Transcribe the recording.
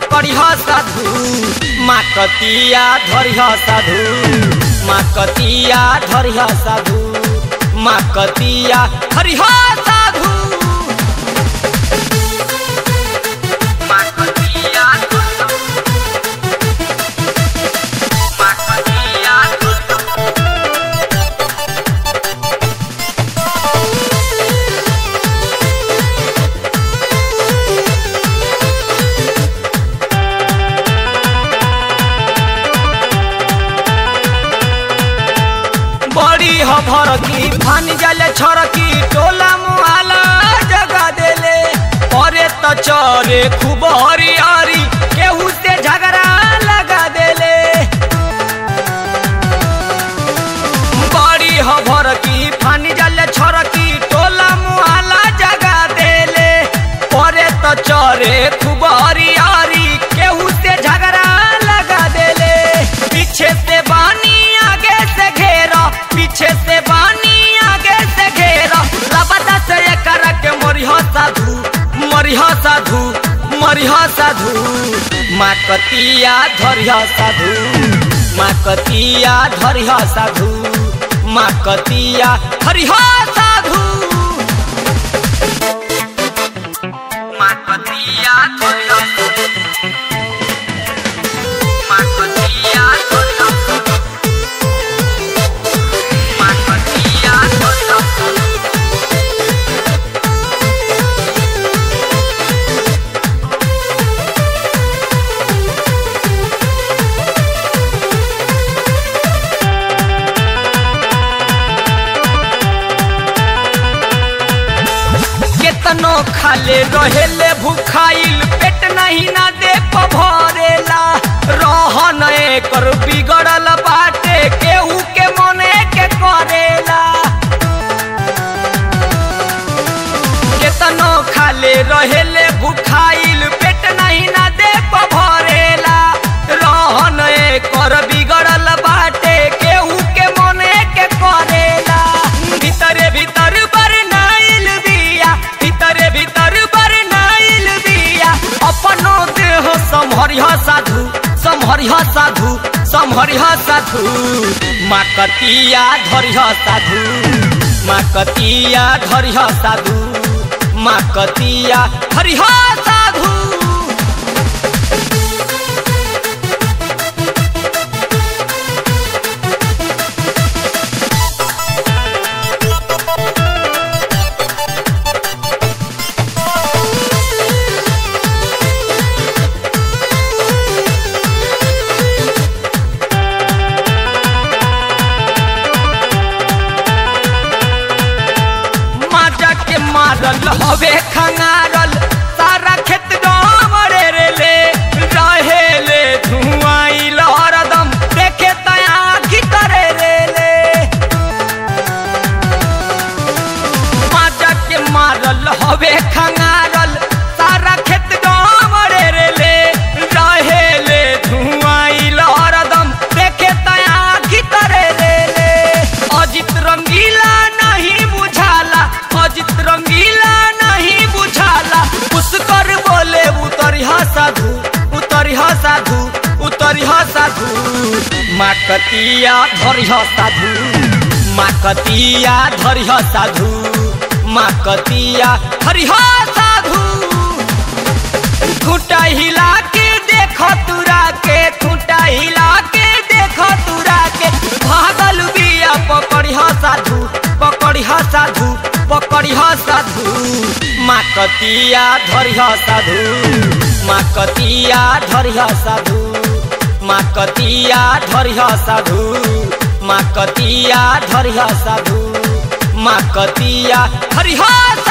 पकड़िह साधु माकतिया धरिह साधु माकतिया धरिह साधु माकतिया हरिह साधु माकतिया माकतिया बड़ी हभर की फान जाले छरकी टोला मुहाला जगा देले परे त चरे खूब हरियारी केहू से झगड़ा लगा देले बड़ी हभर की फान जाले छरकी टोला मुहाला जगा देले परे त चरे खूब हरियारी केहू से झगड़ा लगा देले पीछे से बानी आगे से घेरा पीछे से बानी आगे से घेरा लबदा से कर के मरिह साधु मरिह साधु मरिह साधु माकतिया धरिह साधु माकतिया धरिह साधु माकतिया हरिह साधु माकतिया धरिह माकतिया धरिह माकतिया धरिह केतनो खाले रहेले भूखाइल पेट नहीं ना दे भरेला रहन एकर बिगड़ल बाटे केहू के मने के करेला केतनो खाले रहेले भूखाइल पेट नहीं ना दे भरेला रहन एकर बिगड़ल बाटे केहू के मने के करेला भीतरे भीतर बरनाइल बिया भीतरे भीतर बरनाइल बिया अपनो देह सम्हरिह साधु सम्हरिह साधु सम्हरिह साधु माकतिया धरिह साधु माकतिया धरिह साधु माकतिया हरिह साधु माजा के मारल हवे खंगारल सारा खेत डमरे रे ले रहे ले धुआइल हरदम देखे तया करे रे ले माजा के मारल हवे खंगारल सारा खेत डमरे रे ले रहे ले धुआइल हरदम देखे तया करे रे ले अजित रंगीला नहीं बुझाला अजित रंगीला नहीं बुझाला पुष्कर बोले उतरिह साधु उतरिह साधु उतरिह साधु माकतिया धरिह साधु माकतिया धरिह साधु माकतिया हरिह साधु खूटा हिला के देख तुरा के खूटा हिला के देख तुरा के भागल बिया पकड़िह साधु पकड़िह साधु पकड़िह साधु माकतिया धरिह साधु माकतिया धरिह साधु माकतिया धरिह साधु माकतिया धरिह साधु माकतिया हरिह